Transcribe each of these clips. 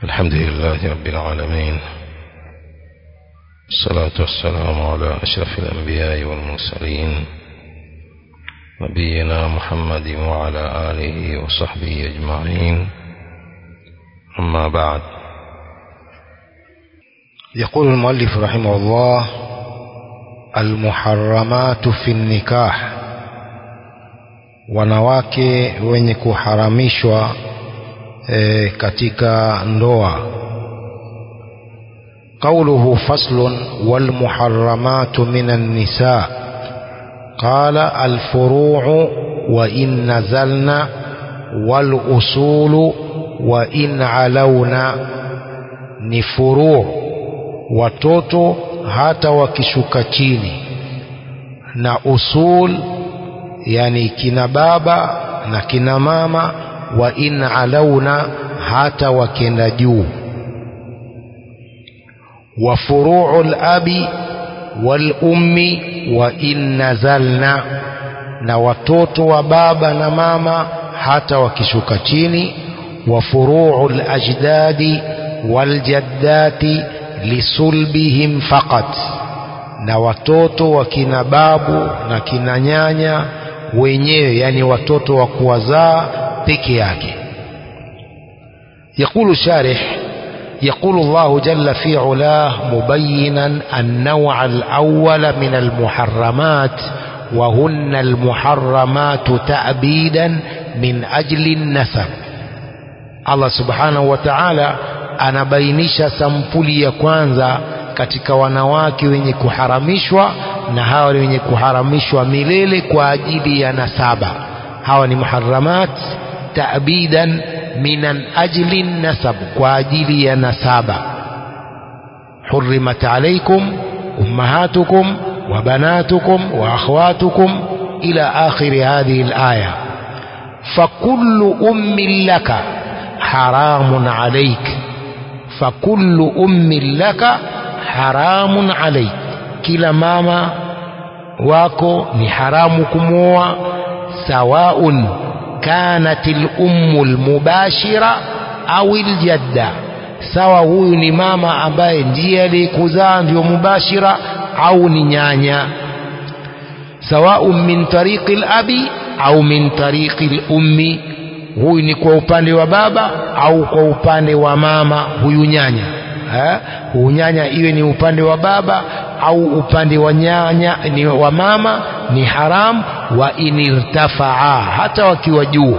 الحمد لله رب العالمين الصلاة والسلام على أشرف الأنبياء والمرسلين نبينا محمد وعلى آله وصحبه أجمعين أما بعد يقول المؤلف رحمه الله المحرمات في النكاح wanawake wenye kuharamishwa e, katika ndoa قوله فصل والمحرمات من النساء قال الفروع وإن نزلن والأصول وإن علونا ni furuu watoto hata wakishuka chini na usul yani kina baba na kina mama wa in alauna hata wakienda juu wa furuu labi walummi wa in nazalna na watoto wa baba na mama hata wakishuka chini wa furuu lajdadi waljaddati lisulbihim faqat na watoto wa kina babu na kina nyanya wenyewe yani watoto wa kuwazaa peke yake يقول الشارح يقول الله جل في علاه مبينا النوع الأول من المحرمات وهن المحرمات تأبيدا من أجل النسب الله سبحانه وتعالى anabainisha sampuli ya kwanza katika wanawake wenye kuharamishwa na hawa ni wenye kuharamishwa milele kwa ajili ya nasaba hawa ni muharamat ta'bidan minan ajli nasab kwa ajili ya nasaba hurrimat alaykum ummahatukum wa banatukum wa akhwatukum ila akhir hadhihi alaya fakullu ummin laka haramun alayk fakullu ummin laka haramun alayk kila mama wako ni haramu kumwoa sawaun kanat lummu lmubashira au ljadda sawa huyu ni mama ambaye ndiye aliyekuzaa ndio mubashira au ni nyanya sawaun min tariqi labi au min tariqi lummi huyu ni kwa upande wa baba au kwa upande wa mama huyu nyanya ha? huyu nyanya iwe ni upande wa baba au upande wa nyanya ni wa mama ni haram wa inirtafaa hata wakiwa juu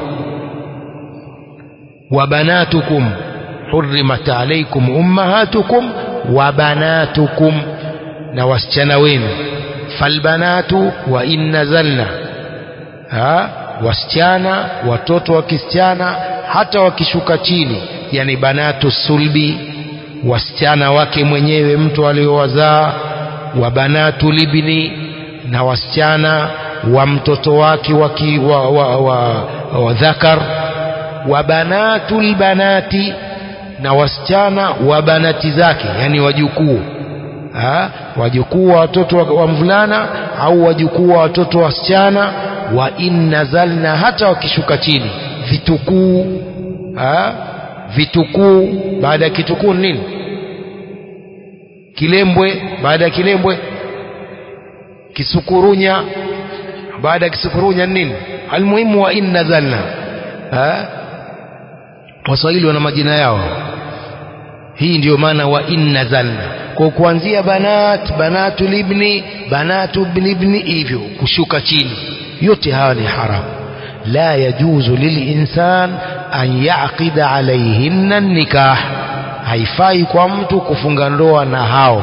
wa banatukum hurrimat alaykum ummahatukum wa banatukum na wasichana wenu falbanatu wa in nazalna ha wasichana watoto wa kisichana hata wakishuka chini yani banatu sulbi wasichana wake mwenyewe mtu aliowazaa wa banatu libni na wasichana wa mtoto wake waki, wa, wa, wa, wa dhakar wa banatu lbanati na wasichana wa banati zake yani wajukuu wajukuu wa watoto wa, wa mvulana au wajukuu wa watoto wa wasichana wa in nazalna hata wakishuka chini vitukuu vitukuu baada ya kitukuu nini kilembwe baada ya kilembwe kisukurunya baada ya kisukurunya nini almuhimu wa in nazalna waswahili wana majina yao hii ndiyo maana wa in nazalna kwa kuanzia banat banatu libni banatu libni hivyo kushuka chini yote hawa ni haramu la yajuzu lilinsan an yaqida alaihinna nikah haifai kwa mtu kufunga ndoa na hao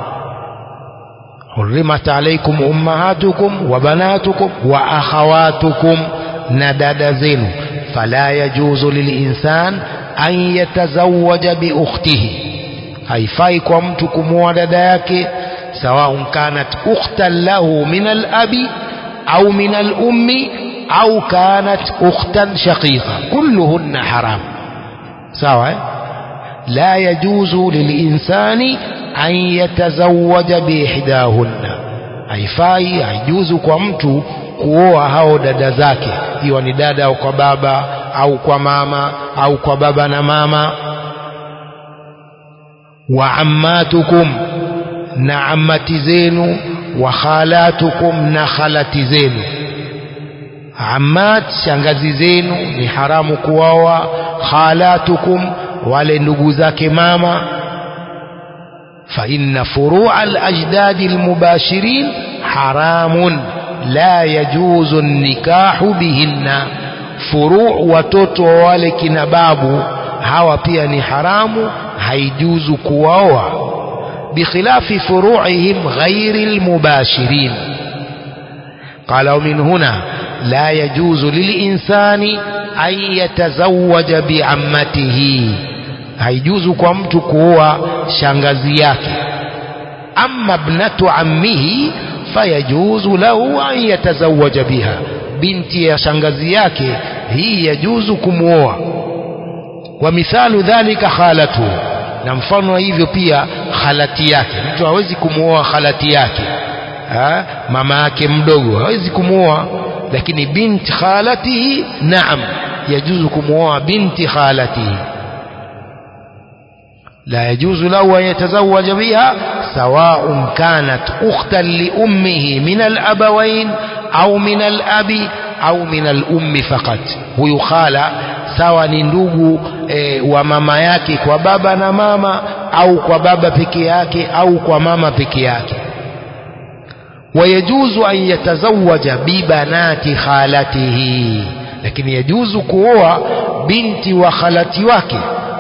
hurrimat alaikum ummahatukum wa banatukum wa akhawatukum na dada zenu fala yajuzu lilinsan an yatazawaja biukhtihi haifai kwa mtu kumwoa dada yake sawaun kanat ukhtan lahu min alabi au min alummi au kanat ukhtan shaqiqa kulluhunna haram sawa eh? لا يجوز للإنسان أن يتزوج بإحداهن haifai haijuzu kwa mtu kuoa hao dada zake iwa ni dada au kwa baba au kwa mama au kwa baba na mama wa ammatukum na ammati zenu wa khalatukum na khalati zenu ammat shangazi zenu ni haramu kuoa khalatukum wale ndugu zake mama fa inna furu'a al-ajdad al-mubashirin haramun la yajuzu an-nikahu bihinna furu' watoto wa wale kina babu hawa pia ni haramu haijuzu kuwaoa bikhilafi furu'ihim ghairi al-mubashirin قال ومن هنا لا يجوز للإنسان أن يتزوج بعمته haijuzu kwa mtu kuoa shangazi yake amma ibnatu ammihi fayajuzu lahu an yatazawaja biha binti ya shangazi yake hii yajuzu kumwoa wa mithalu dhalika khalatu na mfano hivyo pia khalati yake mtu hawezi kumwoa khalati yake ha? mama yake mdogo hawezi kumwoa lakini binti khalatihi naam yajuzu kumwoa binti khalatihi لا يجوز له أن يتزوج بها سواء كانت أختا لأمه من الأبوين أو من الأب أو من الأم فقط ويخالى sawa ni ndugu e, wa mama yake kwa baba na mama au kwa baba peke yake au kwa mama peke yake wayajuzu an yatazawaja bibanati khalatihi lakini yajuzu kuoa binti wa khalati wake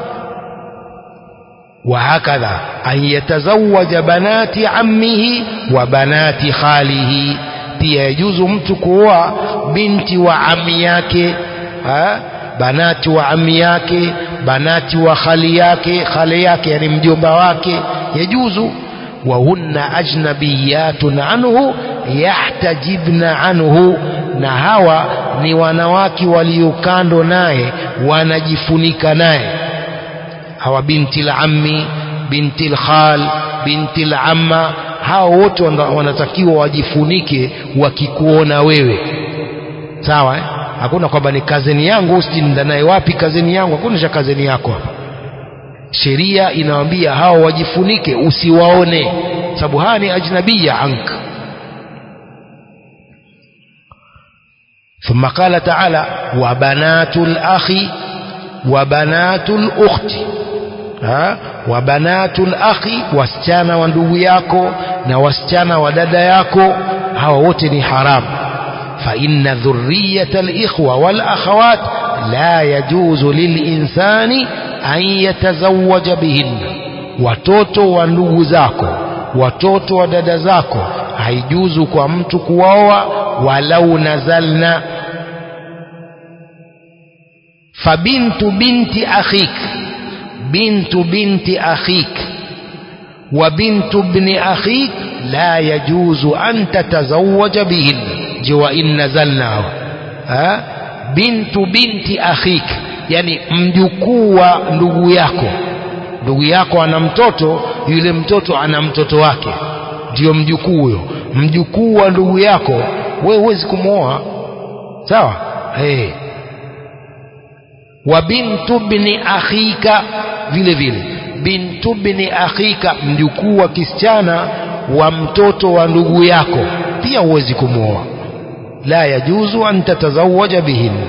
وهكذا أن يتزوج بنات عمه وبنات خاله pia yajuzu mtu kuoa binti wa ami yake ha? banati wa ami yake banati wa khali yake khali yake yani mjomba wake yajuzu wa hunna ajnabiyatun anhu yahtajibna anhu na hawa ni wanawake waliokando naye wanajifunika naye hawa binti al-ammi binti al-khal binti al-amma hao wote wanatakiwa wajifunike wakikuona wewe sawa eh? hakuna kwamba ni kazeni yangu usijinda naye wapi kazeni yangu hakuna cha kazeni yako hapa sheria inawambia hao wajifunike usiwaone sababu haya ni ajnabia anka ثم قال تعالى وبنات الأخ وبنات الأخت ha? wa banatul akhi wasichana wa ndugu yako na wasichana wa dada yako hawa wote ni haramu fa inna dhurriyata alikhwa wal akhawat la yajuzu lilinsani an yatazawaja bihinna watoto wa ndugu zako watoto wa dada zako haijuzu kwa mtu kuwaoa walau nazalna fabintu binti akhika بنت بنت أخيك وبنت ابن أخيك لا يجوز أن تتزوج بهن جوا إن نزلناه ها بنت بنت أخيك يعني mjukuu wa ndugu yako ndugu yako ana mtoto yule mtoto ana mtoto wake ndio mjukuu huyo mjukuu wa ndugu yako wewe huwezi kumwoa sawa hey. wa bintu bni akhika vile vile bintu bni akhika mjukuu wa kisichana wa mtoto wa ndugu yako pia huwezi kumwoa la yajuzu an tatazawaja bihinna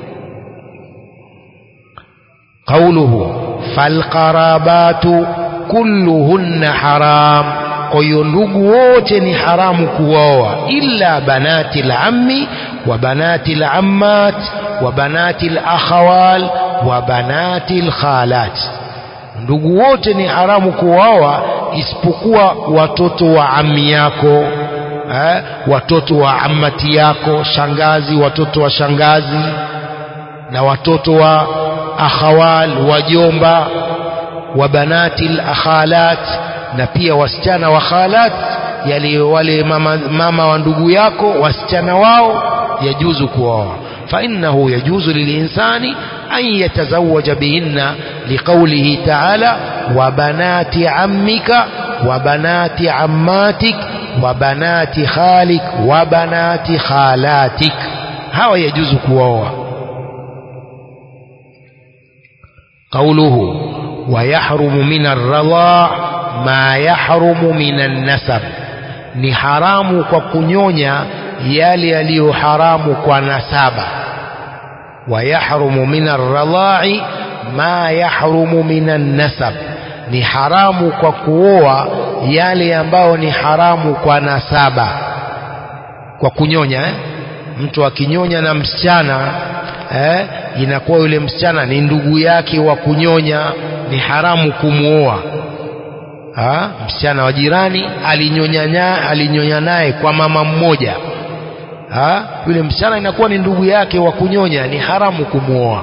qauluhu falqarabatu kulluhunna haram kwa hiyo ndugu wote ni haramu kuwaoa illa banati lammi wa banati lammat wa banati lakhawal wa banati lkhalat ndugu wote ni haramu kuwaoa isipokuwa watoto wa ami yako eh, watoto wa amati yako shangazi watoto wa shangazi na watoto wa akhawal wajomba wa banati lakhalat na pia wasichana wa khalat yali wale mama, mama wa ndugu yako wasichana wao yajuzu kuoa فإنه يجوز للإنسان أن يتزوج بهن لقوله تعالى وبنات عمك وبنات عماتك وبنات خالك وبنات خالاتك هو يجوز كواوا قوله wayahrumu min arradha ma yahrumu min annasab ni haramu kwa kunyonya yale yaliyo haramu kwa nasaba wayahrumu min arradha'i ma yahrumu min annasab ni haramu kwa kuoa yale ambayo ni haramu kwa nasaba kwa kunyonya eh? mtu akinyonya na msichana eh, inakuwa yule msichana ni ndugu yake wa kunyonya ni haramu kumuoa ha? msichana wa jirani alinyonya alinyonya naye kwa mama mmoja ha? yule msichana inakuwa ni ndugu yake wa kunyonya ni haramu kumuoa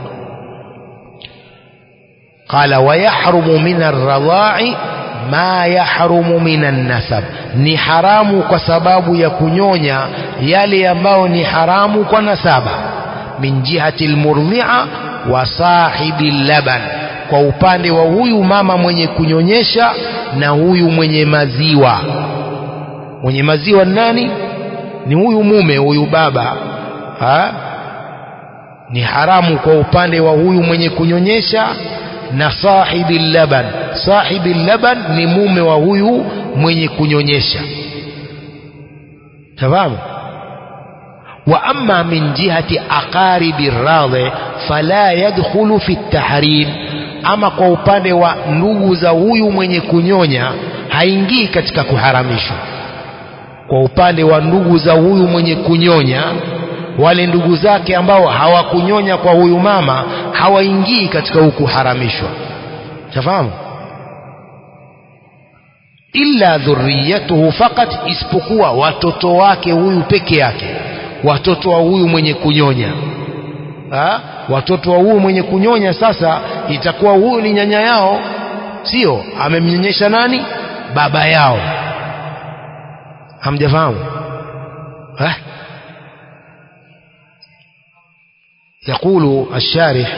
qala wayahrumu min arradha'i ma yahrumu min annasab ni haramu kwa sababu ya kunyonya yale ambayo ni haramu kwa nasaba min jihati almurdhi'a wa sahibi laban kwa upande wa huyu mama mwenye kunyonyesha na huyu mwenye maziwa mwenye maziwa nani ni huyu mume huyu baba ha? ni haramu kwa upande wa huyu mwenye kunyonyesha na sahibi laban sahibi laban ni mume wa huyu mwenye kunyonyesha tafahamu wa amma min jihati aqaribi radhi fala yadkhulu fi tahrim ama kwa upande wa ndugu za huyu mwenye kunyonya haingii katika kuharamishwa kwa upande wa ndugu za huyu mwenye kunyonya wale ndugu zake ambao hawakunyonya kwa huyu mama hawaingii katika huku haramishwa tafahamu illa dhurriyatuhu fakat isipokuwa watoto wake huyu peke yake watoto wa huyu mwenye kunyonya ha? watoto wa huyu mwenye kunyonya sasa itakuwa huyu ni nyanya yao sio amemnyonyesha nani baba yao hamjafahamu ha? يقول الشارح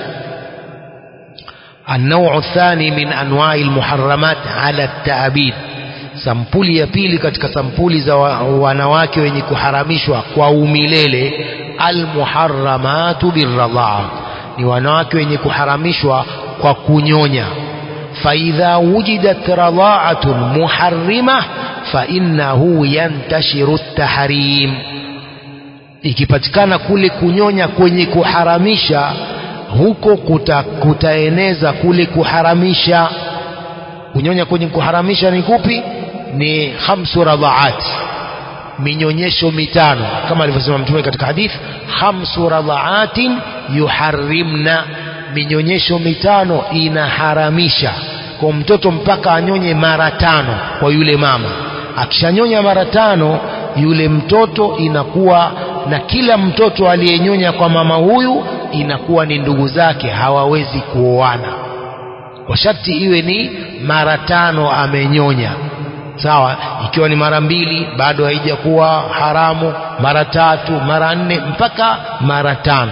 النوع الثاني من أنواع المحرمات على التأبيد sampuli ya pili katika sampuli za wanawake wenye kuharamishwa kwa umilele almuharramatu birradhaa ni wanawake wenye kuharamishwa kwa kunyonya faidha wujidat radhaatun muharrima fainnahu yantashiru tahrim ikipatikana kule kunyonya kwenye kuharamisha huko kuta, kutaeneza kule kuharamisha kunyonya kwenye kuharamisha ni kupi ni khamsu radhaat minyonyesho mitano kama alivyosema mtume katika hadith khamsu radhaatin yuharrimna minyonyesho mitano inaharamisha kwa mtoto mpaka anyonye mara tano kwa yule mama akishanyonya mara tano yule mtoto inakuwa na kila mtoto aliyenyonya kwa mama huyu inakuwa ni ndugu zake hawawezi kuoana kwa sharti iwe ni mara tano amenyonya sawa ikiwa ni mara mbili bado haijakuwa haramu mara tatu mara nne mpaka mara tano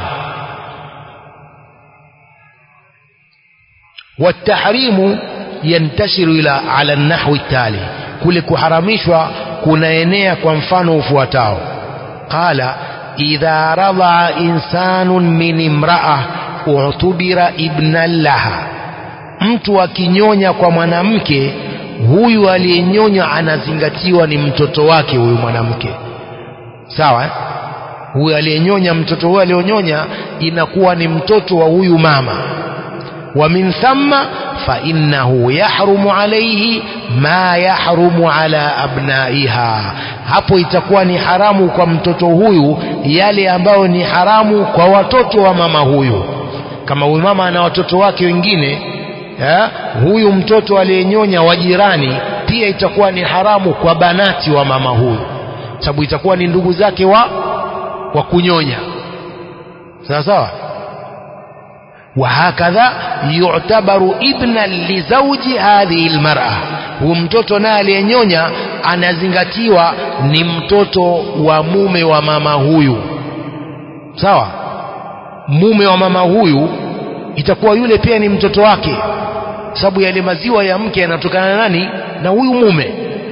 والتحريم ينتشر إلى على النحو التالي kule kuharamishwa kunaenea kwa mfano ufuatao qala idha radha insanun min imra'a utubira ibnan laha mtu akinyonya kwa mwanamke huyu aliyenyonya anazingatiwa ni mtoto wake huyu mwanamke sawa eh? huyu aliyenyonya mtoto huyu alionyonya inakuwa ni mtoto wa huyu mama wa min thamma fa innahu yahrumu alayhi ma yahrumu ala abnaiha hapo itakuwa ni haramu kwa mtoto huyu yale ambayo ni haramu kwa watoto wa mama huyu kama huyu mama ana watoto wake wengine ya, huyu mtoto aliyenyonya wa jirani pia itakuwa ni haramu kwa banati wa mama huyu sababu itakuwa ni ndugu zake wa wa kunyonya sawa sawa وهكذا يعتبر ابنا لزوج هذه المرأة huyu mtoto naye aliyenyonya anazingatiwa ni mtoto wa mume wa mama huyu sawa mume wa mama huyu itakuwa yule pia ni mtoto wake sababu yale maziwa ya mke yanatokana na nani na huyu mume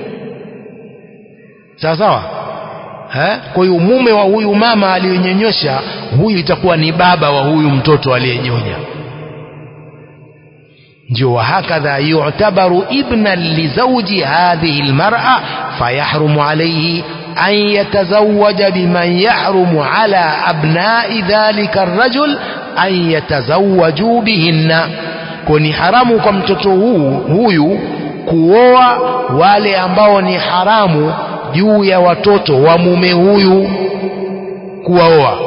sawa sawa eh? kwa hiyo mume wa huyu mama aliyenyonyesha huyu itakuwa ni baba wa huyu mtoto aliyenyonya ndio wahakadha yu'tabaru ibnan lizawji hadhihi almar'a fayahrumu alayhi an yatazawwaja biman yahrumu ala abna'i dhalika arrajul an yatazawwaju bihinna kwa ni haramu kwa mtoto huu huyu kuoa wale ambao ni haramu juu ya watoto wa mume huyu kuwaoa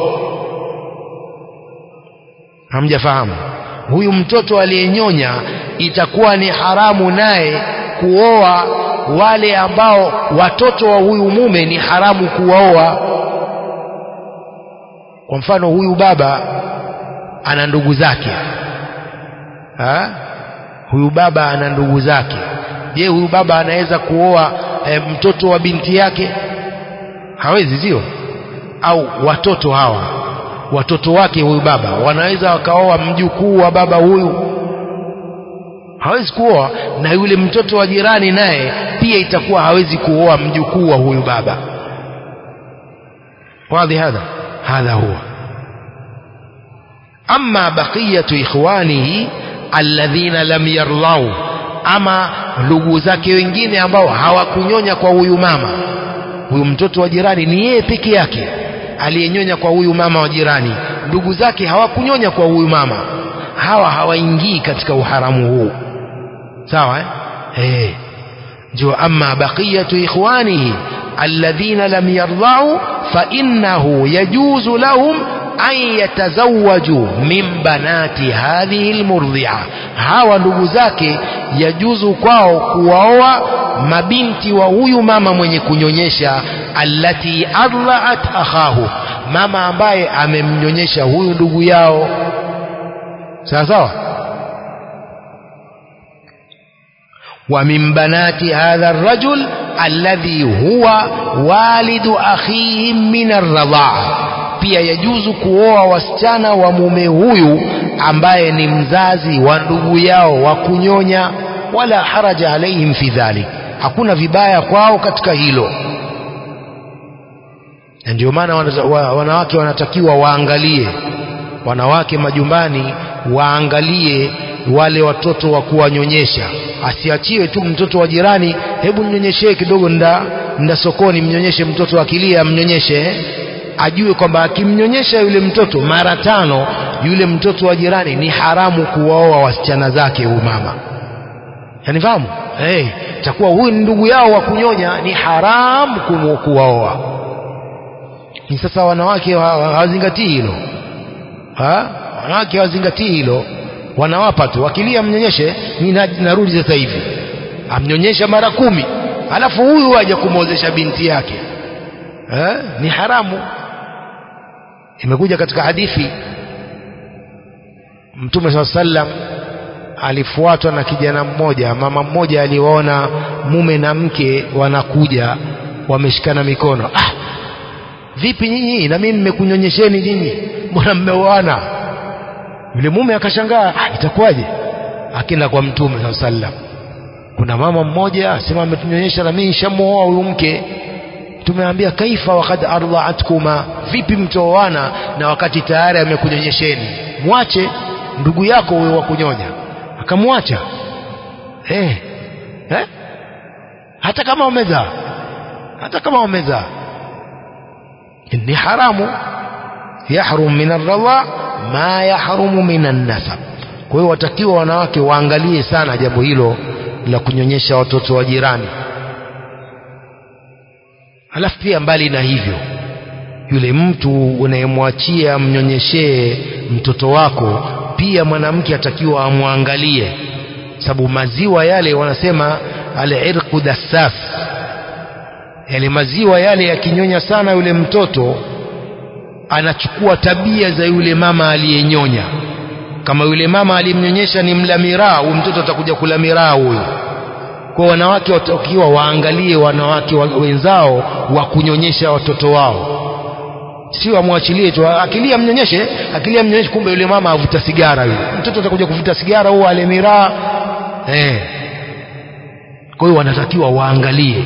hamjafahamu huyu mtoto aliyenyonya itakuwa ni haramu naye kuoa wale ambao watoto wa huyu mume ni haramu kuwaoa kwa mfano huyu baba ana ndugu zake ha? huyu baba ana ndugu zake je huyu baba anaweza kuoa e, mtoto wa binti yake hawezi sio au watoto hawa watoto wake huyu baba wanaweza wakaoa mjukuu wa baba huyu hawezi kuoa na yule mtoto wa jirani naye pia itakuwa hawezi kuoa mjukuu wa huyu baba wadhi hadha hadha huwa amma baqiyatu ikhwanihi alladhina lam yarlau ama ndugu zake wengine ambao hawakunyonya kwa huyu mama huyu mtoto wa jirani ni yeye peke yake aliyenyonya kwa huyu mama wa jirani ndugu zake hawakunyonya kwa huyu mama hawa hawaingii katika uharamu huu sawa eh hey. ndio amma baqiyatu ikhwanihi alladhina lam yardau fa innahu yajuzu lahum an yatazawwaju min banati hadhihi almurdhi'a hawa ndugu zake yajuzu kwao kuwaoa mabinti wa huyu mama mwenye kunyonyesha allati ardha'at akhahu mama ambaye amemnyonyesha huyu ndugu yao sawa sawa wa min banati hadha arrajul alladhi huwa walidu akhihim min arradha'a pia yajuzu kuoa wasichana wa mume huyu ambaye ni mzazi wa ndugu yao wa kunyonya wala haraja alaihim fi dhalik hakuna vibaya kwao katika hilo na ndio maana wanawake wanatakiwa waangalie wanawake majumbani waangalie wale watoto wa kuwanyonyesha asiachiwe tu mtoto wa jirani hebu mnyonyeshee kidogo nda, nda sokoni mnyonyeshe mtoto akilia mnyonyeshe ajue kwamba akimnyonyesha yule mtoto mara tano yule mtoto wa jirani ni haramu kuwaoa wasichana zake huyu mama yanifahamu hey, takuwa huyu ni ndugu yao wa kunyonya ni haramu kuwaoa ni sasa wanawake hawazingatii hilo ha? wanawake hawazingatii hilo wanawapa tu wakilia mnyonyeshe mi narudi sasa hivi amnyonyesha mara kumi alafu huyu aja kumwozesha binti yake ha? ni haramu imekuja katika hadithi mtume saa sallam alifuatwa na kijana mmoja mama mmoja aliwaona mume na mke wanakuja wameshikana mikono ah vipi nyinyi na mimi mmekunyonyesheni nyinyi mbona mmeoana yule mume akashangaa ah, itakuwaje akenda kwa mtume saa sallam kuna mama mmoja asema ametunyonyesha na mimi nishamuoa huyu mke tumeambia kaifa wakad ardhaatkuma vipi mtooana na wakati tayari amekunyonyesheni mwache ndugu yako huyo wa kunyonya akamwacha eh eh hata kama umezaa hata kama umezaa ni haramu yahrum min arradha ma yahrumu min annasab kwa hiyo watakiwa wanawake waangalie sana jambo hilo la kunyonyesha watoto wa jirani halafu pia mbali na hivyo yule mtu unayemwachia mnyonyeshee mtoto wako pia mwanamke atakiwa amwangalie sababu maziwa yale wanasema alirqu dassas yale maziwa yale yakinyonya sana yule mtoto anachukua tabia za yule mama aliyenyonya kama yule mama alimnyonyesha ni mla miraa huyu mtoto atakuja kula miraa huyu kwa wanawake watakiwa waangalie wanawake wenzao wa kunyonyesha watoto wao sio amwachilie tu akilia mnyonyeshe akilia mnyonyeshe kumbe yule mama avuta sigara yule mtoto atakuja kuvuta sigara huo ale miraa eh kwa hiyo wanatakiwa waangalie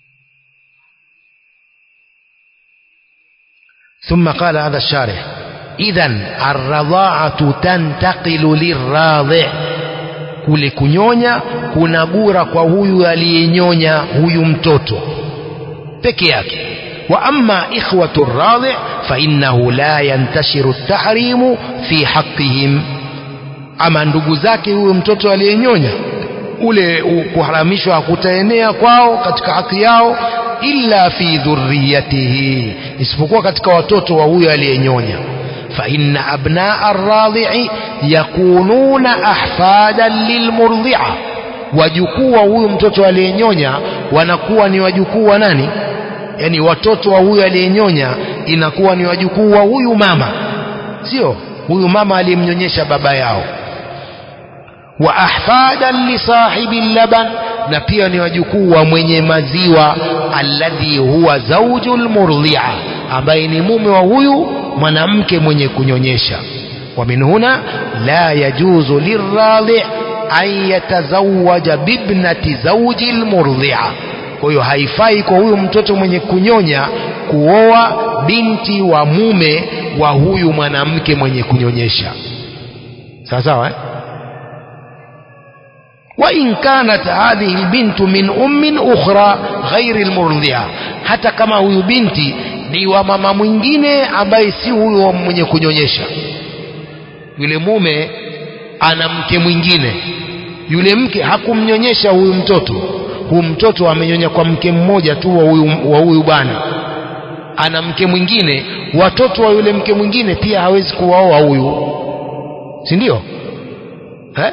ثم قال هذا الشارح idhan arradhaatu tantaqilu lirradhi kule kunyonya kunagura kwa huyu aliyenyonya huyu mtoto peke yake wa amma ikhwatu radhi fa innahu la yantashiru tahrimu fi haqqihim ama ndugu zake huyo mtoto aliyenyonya ule kuharamishwa hakutaenea kwao katika haki yao illa fi dhurriyatihi isipokuwa katika watoto wa huyo aliyenyonya fa inna abnaa arradhi'i yakununa ahfadan lilmurdhi'a wajukuu wa huyu mtoto aliyenyonya wanakuwa ni wajukuu wa nani yani watoto wa huyu aliyenyonya inakuwa ni wajukuu wa huyu mama sio huyu mama aliyemnyonyesha baba yao wa ahfadan li sahibi laban na pia ni wajukuu wa mwenye maziwa alladhi huwa zaujul murdhi'a ambaye ni mume wa huyu mwanamke mwenye kunyonyesha wa min huna la yajuzu lirradhi an yatazawaja bibnati zauji lmurdhi'a kwa hiyo haifai kwa huyu mtoto mwenye kunyonya kuoa binti wa mume wa huyu mwanamke mwenye kunyonyesha sawa sawa eh? وإن كانت هذه البنت من أم أخرى غير المرضعة hata kama huyu binti ni wa mama mwingine ambaye si huyo mwenye kunyonyesha yule mume ana mke mwingine yule mke hakumnyonyesha huyu mtoto huyu mtoto amenyonya kwa mke mmoja tu wa huyu wa huyu bwana ana mke mwingine watoto wa yule mke mwingine pia hawezi kuwaoa huyu si ndio eh?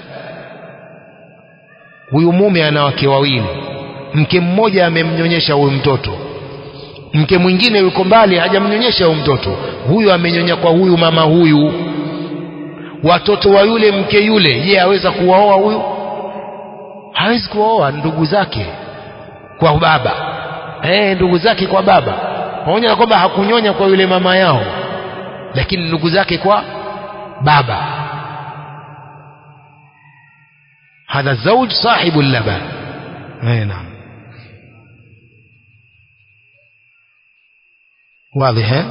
huyu mume ana wake wawili mke mmoja amemnyonyesha huyu mtoto mke mwingine yuko mbali hajamnyonyesha huyu mtoto huyu amenyonya kwa huyu mama huyu watoto wa yule mke yule je aweza kuwaoa huyu hawezi kuwaoa ndugu zake kwa baba eh ndugu zake kwa baba pamoja na kwamba hakunyonya kwa yule mama yao lakini ndugu zake kwa baba هذا الزوج صاحب اللبن اي نعم واضح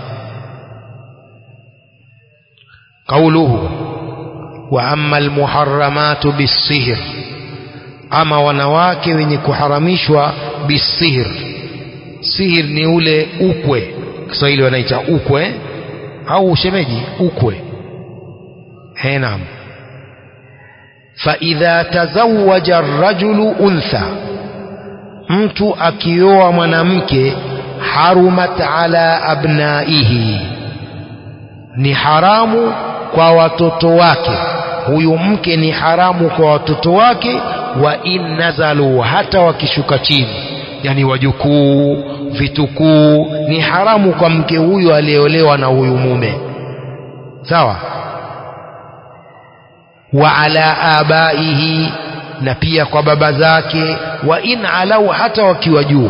قوله واما المحرمات بالسهر ama wanawake wenye kuharamishwa bisihir sihir ni ule ukwe kiswahili wanaita ukwe au ushemeji ukwe he naam فإذا تزوج الرجل أنثى mtu akioa mwanamke harumat ala abnaihi ni haramu kwa watoto wake huyu mke ni haramu kwa watoto wake wa in nazalu hata wakishuka chini yani wajukuu vitukuu ni haramu kwa mke huyu aliyeolewa na huyu mume sawa wa ala abaihi na pia kwa baba zake wa in alau hata wakiwa juu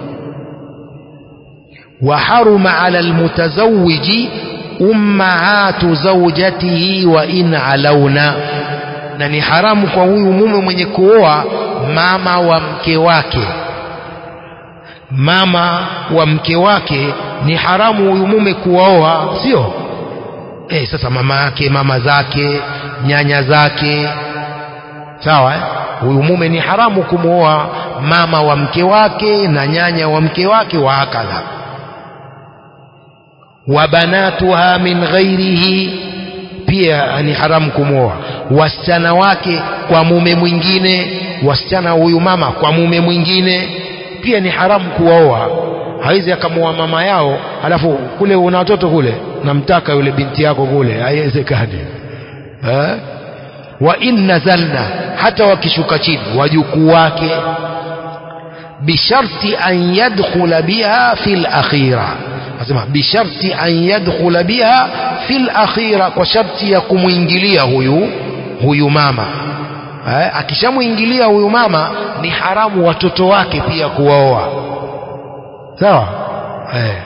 wa haruma ala almutazawiji ummahatu zawjatihi wa in alauna na ni haramu kwa huyu mume mwenye kuoa mama wa mke wake mama wa mke wake ni haramu huyu mume kuwaoa sio eh sasa mama yake mama zake nyanya zake sawa eh? huyu mume ni haramu kumwoa mama wa mke wake na nyanya wa mke wake wa hakadha wa banatuha min ghairihi pia ni haramu kumwoa wasichana wake kwa mume mwingine wasichana huyu mama kwa mume mwingine pia ni haramu kuwaoa hawezi akamwoa mama yao alafu kule una watoto kule namtaka yule binti yako kule haiwezekani eh? wa in nazalna hata wakishuka chini wajukuu wake bisharti an yadkhula biha fil akhira nasema bisharti an yadkhula biha fil akhira kwa sharti ya kumwingilia huyu huyu mama eh, akishamwingilia huyu mama ni haramu watoto wake pia kuwaoa sawa eh.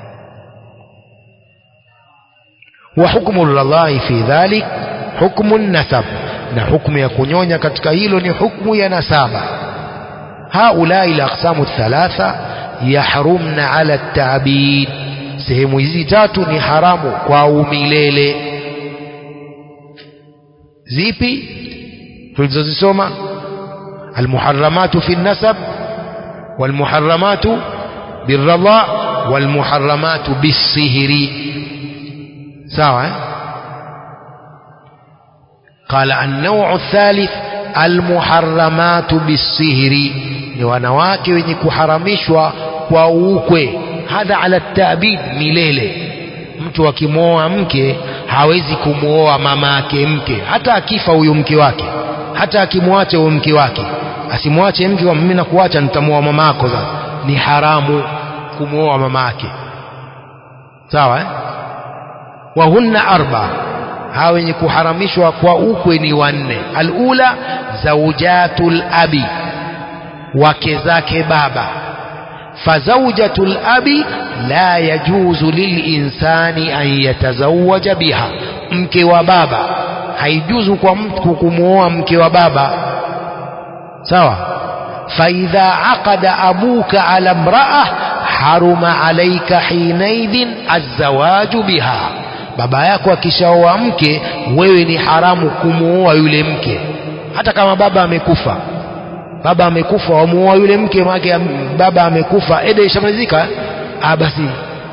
wa hukmu llahi fi dhalik hukmu nasab na hukmu ya kunyonya katika hilo ni hukmu ya nasaba haulai alaqsamu thalatha yahrumna ala at-ta'bid sehemu hizi tatu ni haramu kwa umilele zipi tulizozisoma almuharramatu fi nasab walmuharramatu birradha walmuharramatu bisihri sawa eh? قال النوع الثالث المحرمات بالسهر ni wanawake wenye kuharamishwa kwa ukwe hadha ala tabid milele mtu akimwoa mke hawezi kumwoa mama yake mke hata akifa huyo mke wake hata akimwacha huyo mke wake asimwache mke wa mimi nakuacha nitamwoa mama yako sasa ni haramu kumwoa mama yake sawa eh? wahunna arba hawa wenye kuharamishwa kwa ukwe ni wanne alula zaujatul abi wake zake baba fazaujatul abi la yajuzu lilinsani an yatazawaja biha mke wa baba haijuzu kwa mtu kumwoa mke wa baba sawa faidha aqada abuka ala mraa haruma alaika hinaidhin azawaju biha baba yako akishaoa mke wewe ni haramu kumuoa yule mke hata kama baba amekufa baba amekufa wamuoa yule mke make baba amekufa ede ishamalizika ah basi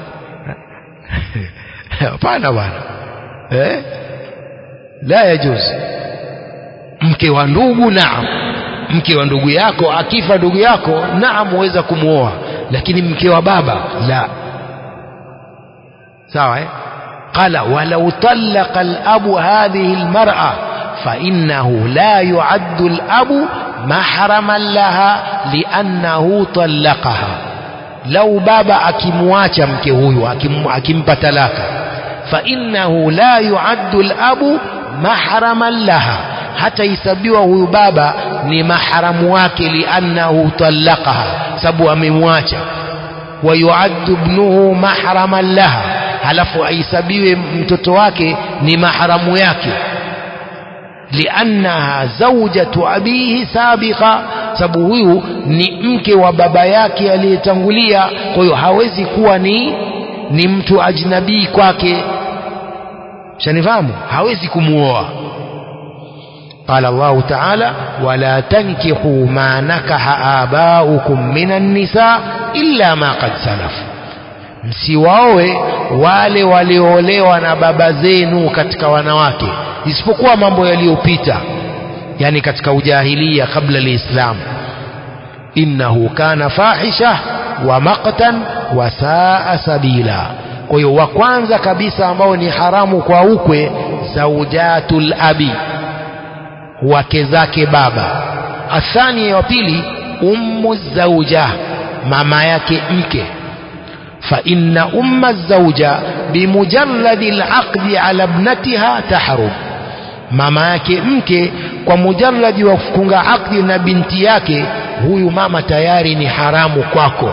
hapana bwana eh la yajuz mke wa ndugu naam mke wa ndugu yako akifa ndugu yako naam uweza kumuoa lakini mke wa baba la sawa eh قال ولو طلق الأب هذه المرأة فإنه لا يعد الأب محرما لها لأنه طلقها لو بابا أكمواcha mke huyu akimpa talaka فإنه لا يعد الأب محرما لها hata isabiwa huyu baba ni maharamu wake liannahu talaqaha sababu amemwacha wayuaddu ibnuhu mahraman laha halafu aisabiwe mtoto wake ni maharamu yake liannaha zaujatu abihi sabiqa sababu huyu ni mke wa baba yake aliyetangulia kwa hiyo hawezi kuwa ni ni mtu ajnabii kwake shanifahamu hawezi kumuoa قال الله تعالى ولا تنكحوا ما نكح آباؤكم من النساء إلا ما قد سلف msiwaoe wale walioolewa na baba zenu katika wanawake isipokuwa mambo yaliyopita yani katika ujahilia kabla liislam innahu kana fahisha wa maqtan wa saa sabila kwa hiyo wa kwanza kabisa ambao ni haramu kwa ukwe zaujatul abi wake zake baba athani wa pili ummu zauja mama yake mke فإن أم الزوجة بمجرد العقد على ابنتها تحرم mama yake mke kwa mujarradi wa kufunga akdi na binti yake huyu mama tayari ni haramu kwako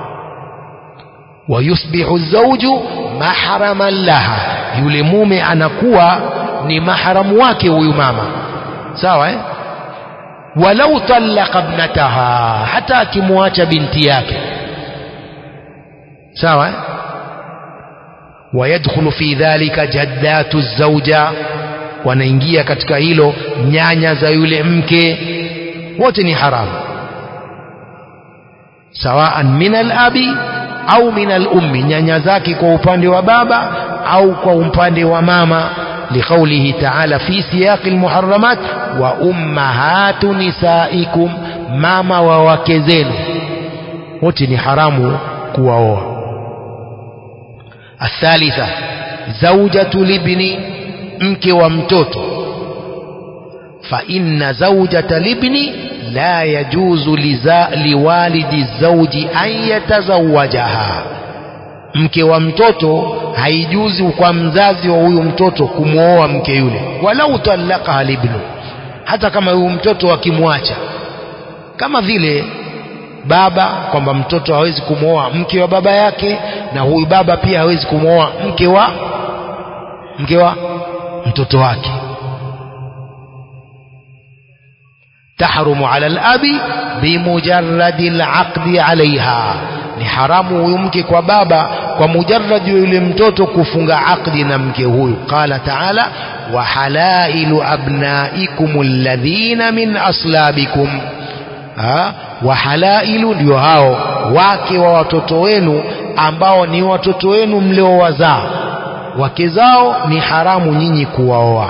wayusbihu zauju mahraman laha yule mume anakuwa ni mahramu wake huyu mama sawa eh? walau talaqa ibnataha hata akimwacha binti yake sawa eh? wayadkhulu fi dhalika jaddatu zauja wanaingia katika hilo nyanya za yule mke wote ni haramu sawaan min alabi au min alummi nyanya zake kwa upande wa baba au kwa upande wa mama لقوله تعالى في سياق المحرمات وأمهات نسائكم ماما ووكزين وتني حرام كواوا الثالثة زوجة الابن مك ومتوت فإن زوجة الابن لا يجوز لوالد الزوج أن يتزوجها mke wa mtoto haijuzi kwa mzazi wa huyu mtoto kumwoa mke yule walau talaqaha libnu hata kama huyu mtoto akimwacha kama vile baba kwamba mtoto hawezi kumwoa mke wa baba yake na huyu baba pia hawezi kumwoa mke wa mke wa mtoto wake tahrumu ala alabi bimujarradi alaqdi alaiha ni haramu huyu mke kwa baba kwa mujarrad yule mtoto kufunga akdi na mke huyu qala taala wa halailu abnaikum alladhina min aslabikum ha? wa halailu ndio hao wake wa watoto wenu ambao ni watoto wenu mliowazaa wake zao ni haramu nyinyi kuwaoa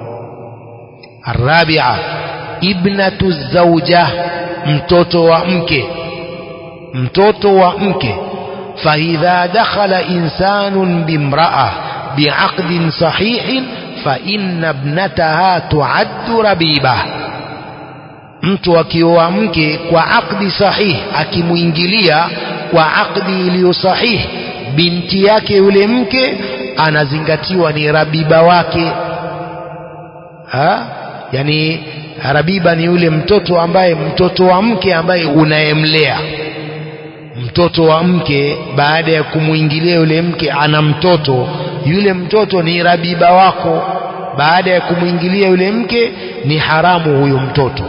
arabia ibnatu zauja mtoto wa mke mtoto wa mke فإذا دخل إنسان بامرأة بعقد صحيح فإن ابنتها تعد ربيبة mtu akioa mke kwa akdi sahihi akimwingilia kwa akdi iliyo sahihi binti yake yule mke anazingatiwa ni rabiba wake ha? yani rabiba ni yule mtoto ambaye mtoto wa mke ambaye unayemlea mtoto wa mke baada ya kumwingilia yule mke ana mtoto yule mtoto ni rabiba wako baada ya kumwingilia yule mke ni haramu huyo mtoto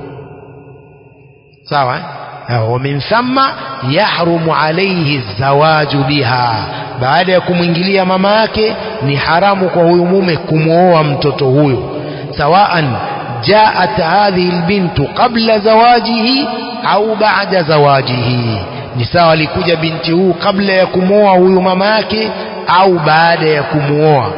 sawa eh? wa min thumma yahrumu alayhi zawaju biha baada ya kumwingilia mama yake ni haramu kwa huyu mume kumwoa mtoto huyo sawaan jaat hadhihi albintu qabla zawajihi au ba'da zawajihi ni sawa alikuja binti huu kabla ya kumwoa huyu mama yake au baada ya kumwoa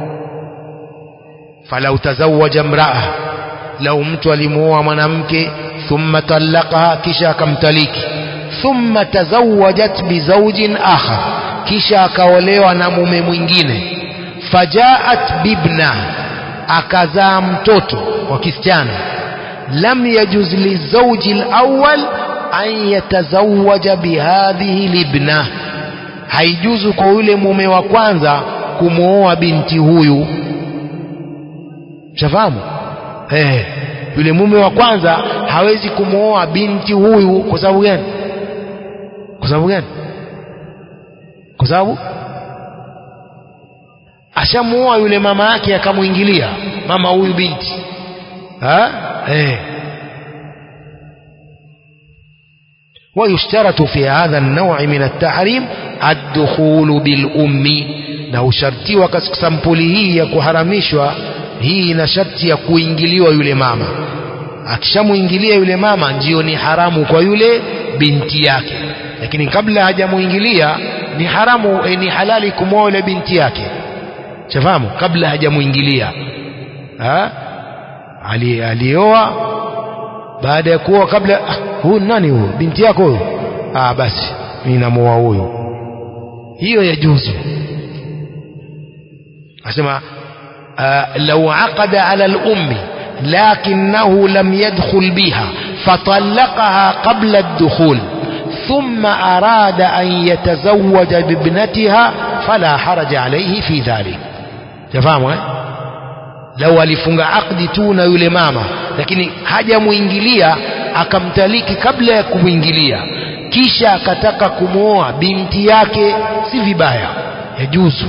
falau tazawaja mraa lau mtu alimuoa mwanamke thumma talaqaha kisha akamtaliki thumma tazawajat bizaujin akhar kisha akaolewa na mume mwingine fajaat bibna akazaa mtoto wa kisichana lam yajuz lizauji alawwal an yatazawaja bihadhihi libna haijuzu kwa yule mume wa kwanza kumwoa binti huyu shafahamu eh yule mume wa kwanza hawezi kumwoa binti huyu kwa sababu gani kwa sababu gani kwa sababu ashamuoa yule mama yake akamwingilia mama huyu binti ha eh ويشترط في هذا النوع من التحريم الدخول بالأم na ushartiwa katika sampuli hii ya kuharamishwa hii ina sharti ya kuingiliwa yule mama akishamuingilia yule mama ndiyo ni haramu kwa yule binti yake lakini kabla hajamuingilia ni haramu eh, ni halali kumwoa yule binti yake shafahamu kabla hajamuingilia ha? Ali, alioa baada ya kuoa kabla ah, huyu nani huyu binti yako huyu ah basi mimi namuoa huyu hiyo yajuzu asema آه لو عقد على الأم لكنه لم يدخل بها فطلقها قبل الدخول ثم أراد أن يتزوج بابنتها فلا حرج عليه في ذلك تفهموا لو alifunga akdi tu na yule mama lakini hajamuingilia akamtaliki kabla ya kumwingilia kisha akataka kumwoa binti yake si vibaya yajuzu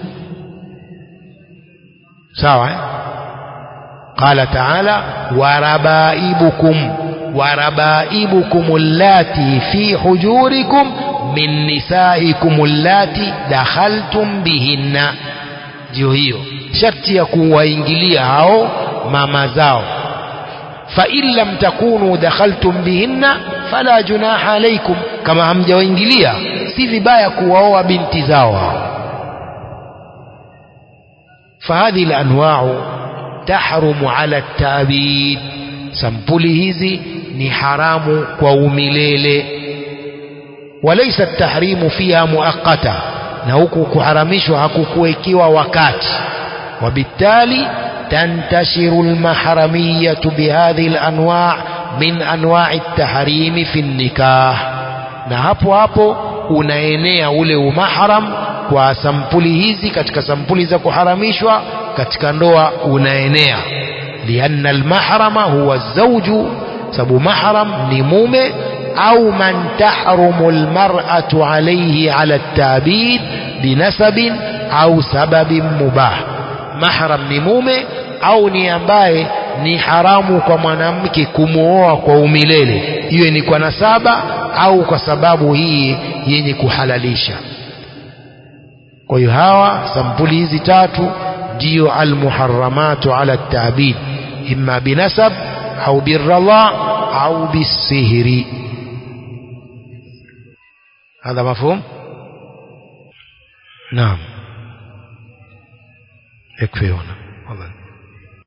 sawa eh? qala taala warabaibukum warabaibukum allati fi hujurikum min nisaikum allati dakhaltum bihinna ndio hiyo sharti ya kuwaingilia hao mama zao fain lam takunu dakhaltum bihinna fala junaha alaikum kama hamjawaingilia si vibaya kuwaoa binti zao hao فهذه الأنواع تحرم على التأبيد سمبولي hizi ni haramu kwa umilele وليس التحريم فيها مؤقتا na huku kuharamishwa hakukuwekiwa wakati وبالتالي تنتشر المحرمية بهذه الأنواع من أنواع التحريم في النكاح na hapo hapo unaenea ule umahram kwa sampuli hizi katika sampuli za kuharamishwa katika ndoa unaenea lianna almahrama huwa zawju sababu mahram ni mume au man tahrumu almar'atu alayhi ala at-tabid binasabin au sababin mubah mahram ni mume au ni ambaye ni haramu kwa mwanamke kumwoa kwa umilele iwe ni kwa nasaba au kwa sababu hii yenye kuhalalisha kwa hiyo hawa sampuli hizi tatu ndiyo almuharramatu ala tabid imma binasab au birradha au bisihri هذا مفهوم نعم يكفي هنا والله